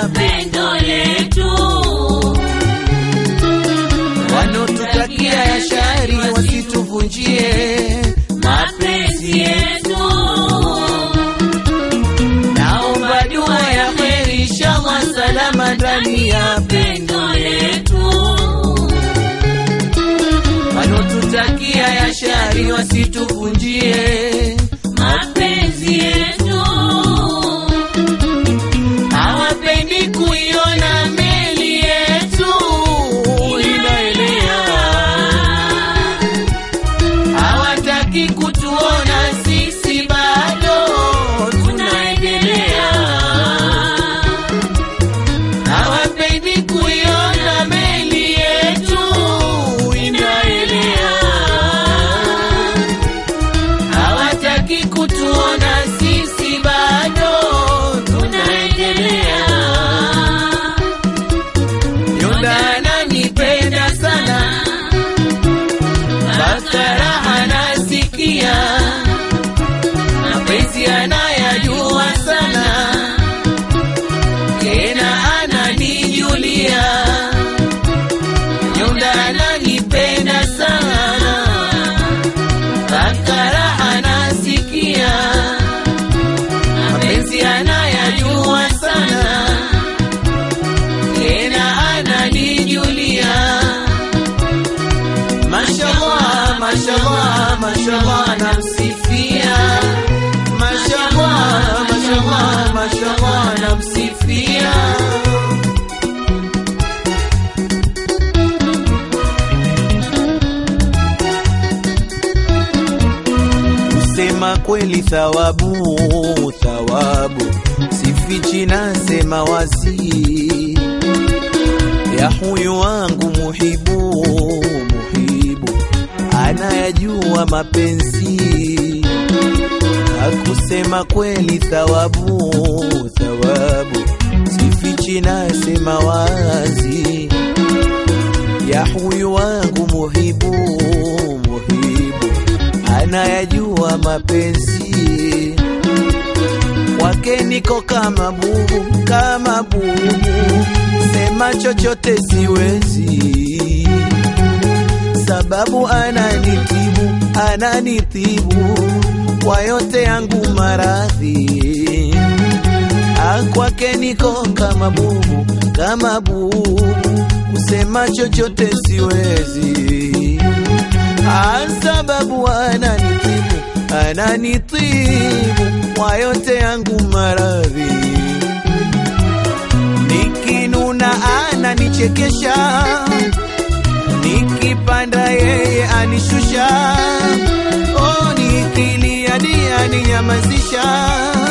pendo letu. Wanaotutakia ya shari wasituvunjie Mapenzi yetu naomba dua ya heri inshallah salama ndani ya pendo letu. wanaotutakia ya shari wasituvunjie Mapenzi yetu hawapendi kuiona meli yetu inaelea hawataki kutuona sisi bado tunaendelea hawapendi kuiona meli yetu inaelea hawataki kutuona sisi bado tunaendelea Yonda ananipenda sana Bakara anasikia mapenzi anayajua sana tena ananijulia Yonda ananipenda sana Bakara anasikia mapenzi anayajua sana tena ananijulia mashallah mashallah mashallah namsifia mashallah mashallah mashallah namsifia kusema kweli thawabu thawabu sifichi nasema wazi ya huyu wangu muhibu muhibu anayajua mapenzi hakusema kweli thawabu thawabu sifichi nasema wazi ya huyu wangu muhibu muhibu anayajua mapenzi kwake niko kama bubu kama bubu sema chochote siwezi sababu ananitibu ananitibu kwa yote yangu maradhi Ah, kwake niko kama bubu kama bubu kusema chochote siwezi Ah, sababu ananitibu ananitibu kwa yote yangu maradhi nikinuna ananichekesha nikipanda yeye anishusha oh, nikilia ndiye aninyamazisha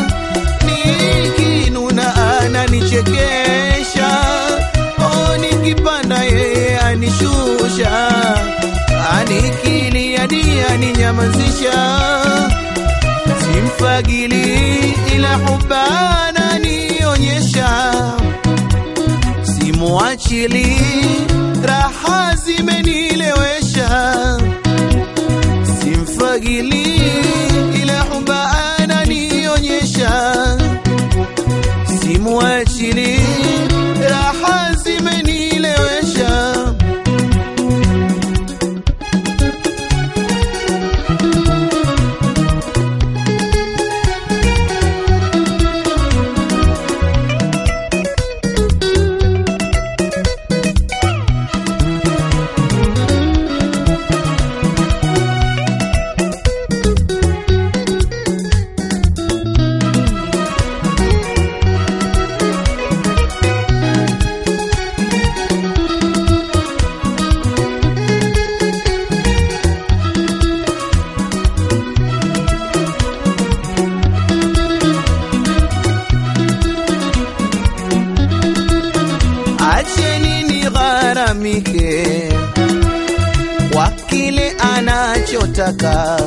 nikinuna ananichekesha oh, nikipanda yeye anishusha anikilia ndiye aninyamazisha simfagili ila hubana nionyesha simuachili raha zimenilewesha simfagili ila hubana nionyesha simuachili raha zimenilewesha acheni nigharamike kwa kile anachotaka,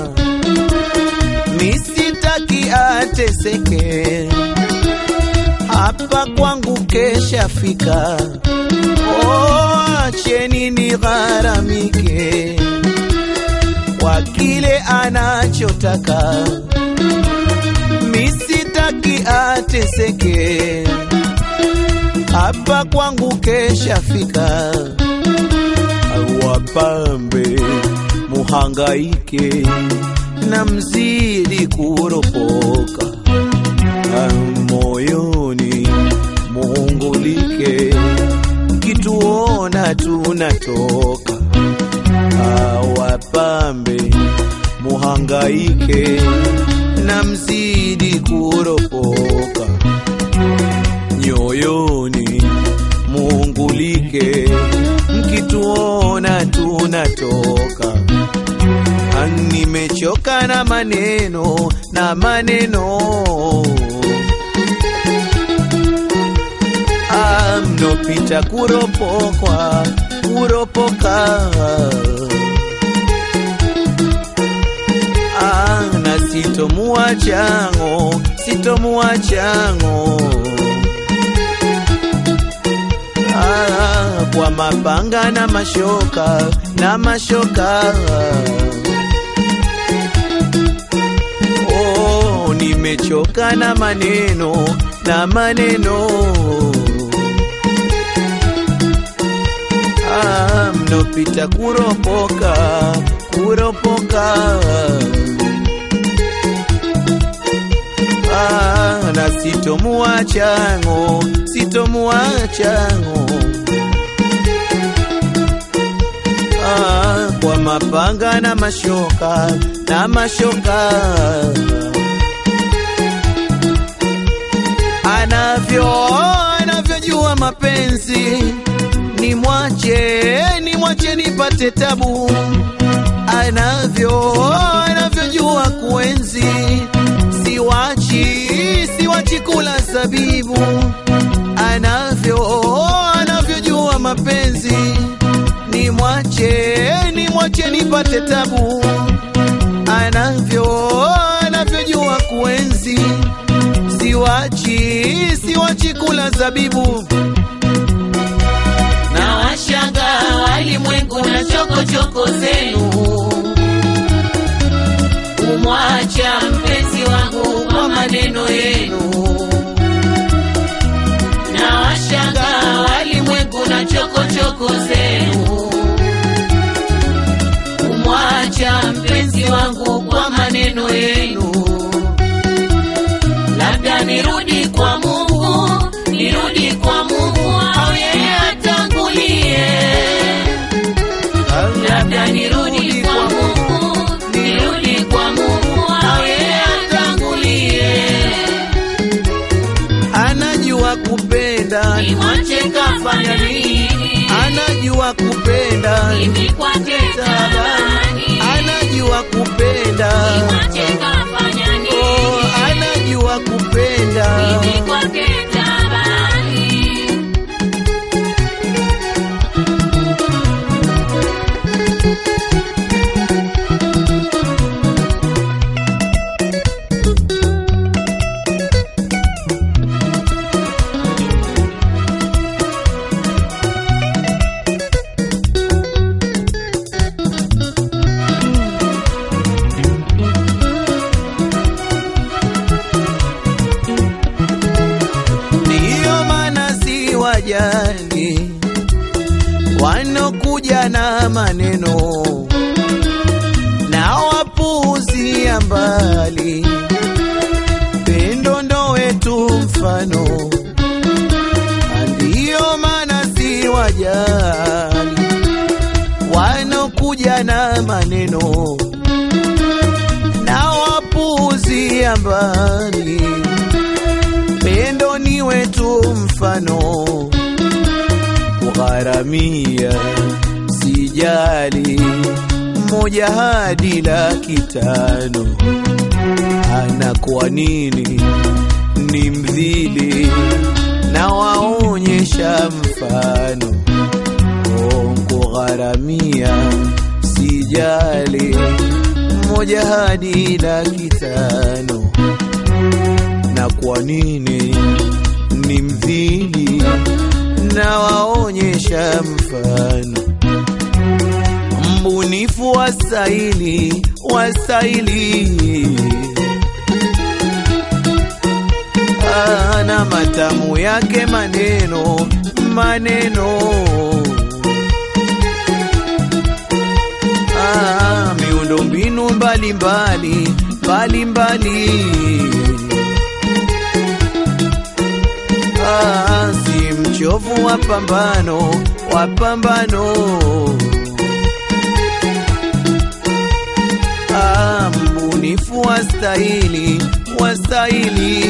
misitaki ateseke, hapa kwangu keshafika. Oh, acheni nigharamike kwa kile anachotaka, misitaki ateseke hapa kwangu keshafika, wapambe muhangaike na mzidi kuropoka Ah, moyoni muungulike, mkituona tunatoka Ah, wapambe muhangaike na mzidi kuropoka nyoyoni muungulike, mkituona tunatoka. Ah, Nimechoka na maneno na maneno Ah, mnopita kuropokwa kuropoka Ah, na sitomuachango sitomuachango Ah, kwa mapanga na mashoka na mashoka oh, nimechoka na maneno na maneno ah, mnopita kuropoka kuropoka ah, na sitomuachango sitomuachango ah, kwa mapanga na mashoka na mashoka anavyo anavyojua mapenzi ni mwache ni mwache nipate tabu anavyo anavyojua kuenzi siwachi siwachi kula zabibu anavyo anavyojua mapenzi ni mwache ni mwache nipate tabu anavyo anavyojua kuenzi siwachi siwachi kula zabibu na washanga walimwengu na chokochoko zenu kumwacha mpenzi wangu kwa maneno yenu na washanga walimwengu na chokochoko zenu kumwacha mpenzi wangu kwa maneno yenu labda nirudi kwa Mungu, nirudi kwa Mungu au yeye atangulie. Labda nirudi kwa Mungu, nirudi kwa Mungu au yeye atangulie. anajua kupenda Nimwache kafanya nini? anajua kupenda Mimi kwake tabani. anajua kupenda Nimwache kafanya oh, nini? anajua kupenda Mimi kwake tabani. ndiyo maana si wajani wanokuja na maneno na wapuuzia mbali pendo ndo wetu mfano ndiyo maana si wajali wanokuja na maneno na wapuuzia mbali pendo ni wetu mfano kugharamia sijali moja hadi laki tano ana kwa nini ni mdhili na waonyesha mfano Oh, kugharamia sijali moja hadi laki tano na kwa nini ni mdhili na waonyesha mfano mbunifu wasaili wasaili ana matamu yake maneno maneno ah, miundo mbinu mbalimbali mbalimbali ah, si mchovu wa pambano wa pambano ah, mbunifu wa stahili wa stahili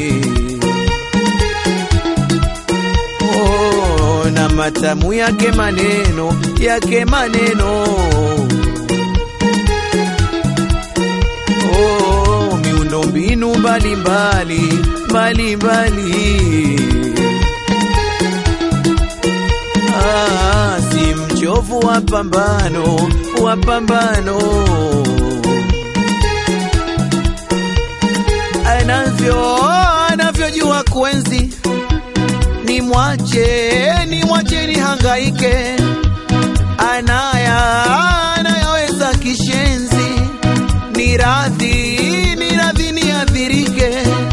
oh, na matamu yake maneno yake maneno oh, miundo mbinu mbalimbali mbalimbali ah, si mchovu wa pambano wa pambano anavyo anavyojua kuenzi ni mwache ni mwache ni hangaike anaya anayaweza kishenzi ni radhi ni radhi ni adhirike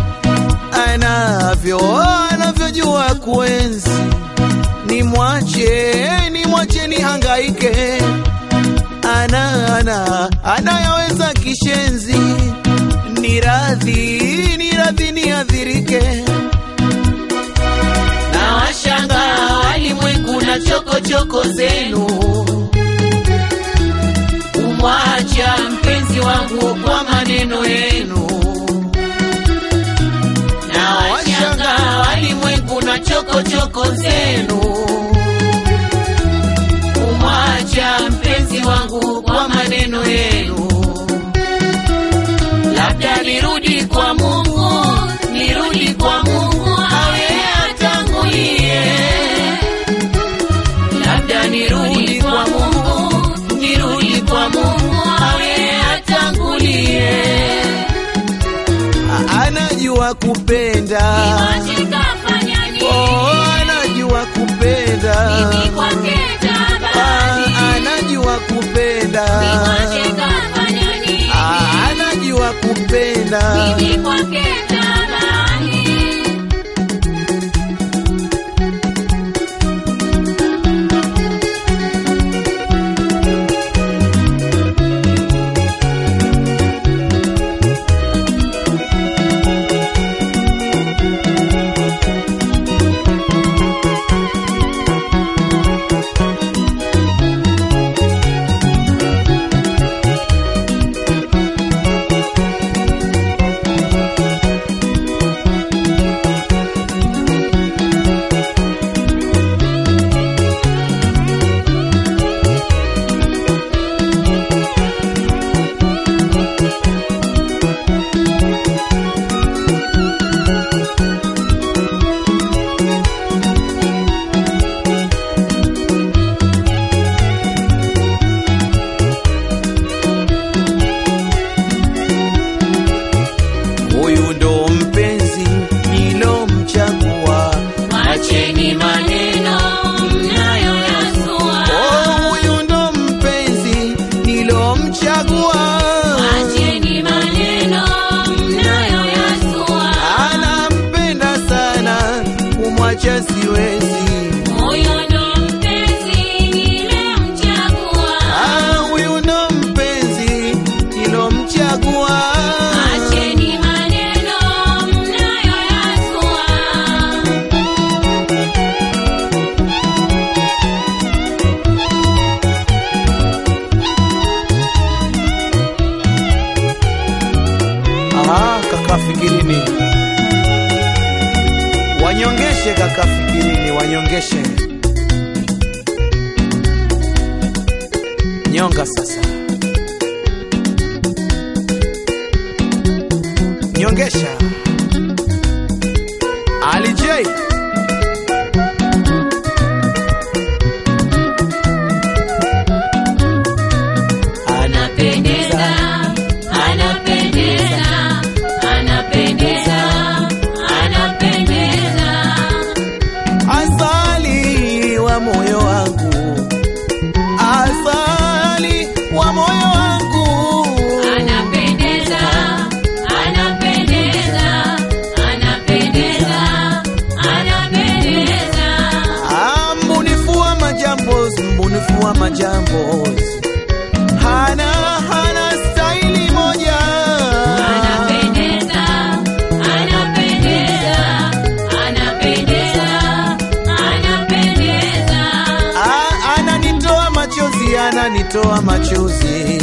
anavyo anavyojua kuenzi ni mwache ni mwache ni hangaike ana ana anayaweza kishenzi ni radhi ni radhi ni adhirike na washanga walimwengu na chokochoko zenu umwacha mpenzi wangu kwa maneno yenu na washanga walimwengu na chokochoko zenu umwacha mpenzi wangu kwa maneno yenu labda nirudi kwa Mungu, nirudi kwa Mungu awe atangulie. Labda nirudi kwa Mungu, nirudi kwa Mungu awe atangulie. anajua kupenda Niwache kafanya nini? oh, anajua kupenda Mimi kwake ah, tabani. anajua kupenda Niwache kafanya nini? ah, anajua kupenda Mimi kwake tabani. huyu ndo mpenzi nilomchagua Mwacheni maneno mnayoyazua, oh, huyu ndo mpenzi nilomchagua Acheni maneno mnayoyazua. anampenda sana kumwacha siwezi Huyo ndo mpenzi nilemchagua. Ah, huyu ndo mpenzi nilomchagua Acheni maneno mnayoyazua. Aha, kaka fikirini wanyongeshe kaka fikirini wanyongeshe nyonga sasa nyongesha Ali J Anapendeza, anapendeza, anapendeza, anapendeza. asali wa moyo wangu asali wa moyo wangu Anapendeza, anapendeza, kutoa machozi